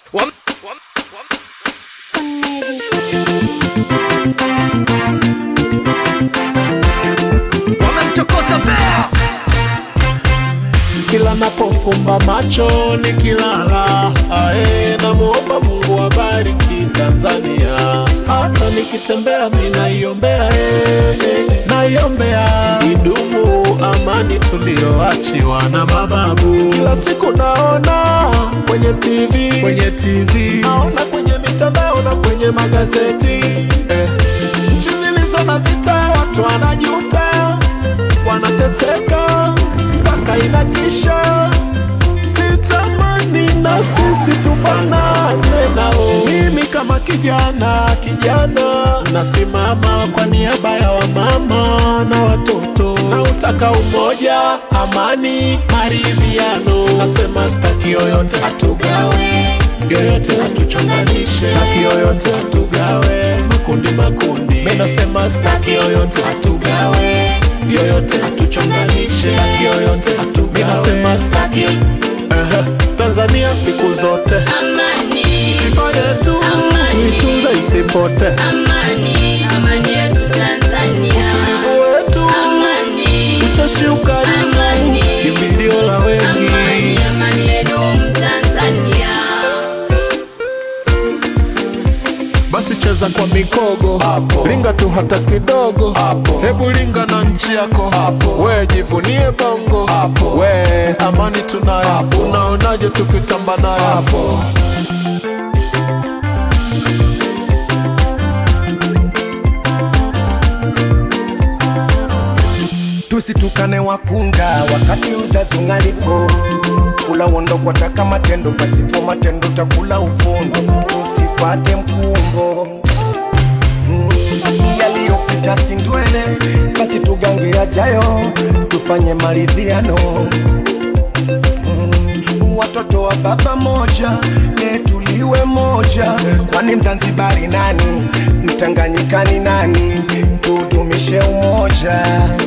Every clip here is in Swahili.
wamemchokoza bea kila napofumba macho nikilala, ae, namuomba Mungu abariki Tanzania. Hata nikitembea mi naiombea, eh, eh, naiombea idumu amani tulioachiwa na mababu. Kila siku naona kwenye TV, kwenye TV naona kwenye mitandao na kwenye magazeti eh, nchi zilizo na vita watu wanajuta wanateseka mpaka inatisha. Sitamani na sisi tufanane nao. Mimi kama kijana kijana, nasimama kwa niaba ya wamama na watoto, na utaka umoja, amani, maridhiano. Nasema staki yoyote atugawe, yoyote atuchonganishe, staki yoyote atugawe, makundi makundi. Mimi nasema staki yoyote atugawe yoyote atuchonganishe, staki yoyote atugawe. Mimi nasema staki Ehe, Tanzania siku zote Amani, sifa yetu Amani. tuitunze isipote, amani, amani yetu Tanzania. utulivu wetu, Amani, ucheshi, ukarimu, Amani. kimbilio la wengi. amani, amani yetu Tanzania. Basi cheza kwa mikogo hapo, linga tu hata kidogo hapo, hebu linga na nchi yako hapo, we jivunie bongo hapo, we amani tunayo, unaonaje tukitamba nayo hapo? tusitukane wakunga wakati uzazi ungalipo kula uondo kwataka matendo pasipo matendo takula uvundo tusifate mkumbo Mm, yaliyopita si ndwele basi tugange yajayo tufanye maridhiano Mm, watoto wa baba moja netuliwe moja kwani mzanzibari nani mtanganyikani nani tudumishe umoja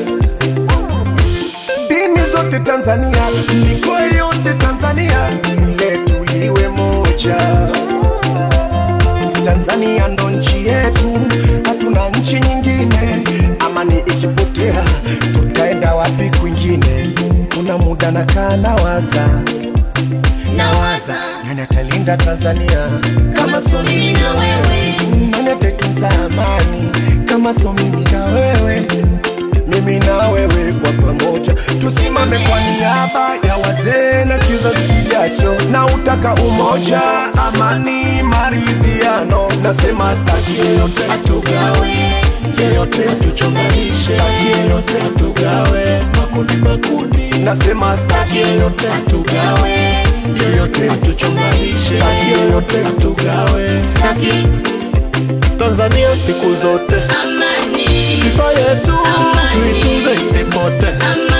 dini zote Tanzania, mikoa yote Tanzania, letu liwe moja. Tanzania ndo nchi yetu, hatuna nchi nyingine. Amani ikipotea, tutaenda wapi kwingine? Kuna muda nakaa nawaza, Nawaza nani atalinda Tanzania kama sio mimi na wewe, nani ataitunza amani kama sio mimi na wewe mimi na wewe kwa pamoja tusimame kwa niaba ya wazee na kizazi kijacho na utaka umoja amani maridhiano nasema staki yeyote Atugawe yeyote atuchonganishe, staki yeyote atugawe, makundi makundi. nasema staki yeyote atugawe yeyote atuchonganishe, staki yeyote atugawe. staki Tanzania siku zote amani, sifa yetu Amani. tuitunze isipote, amani.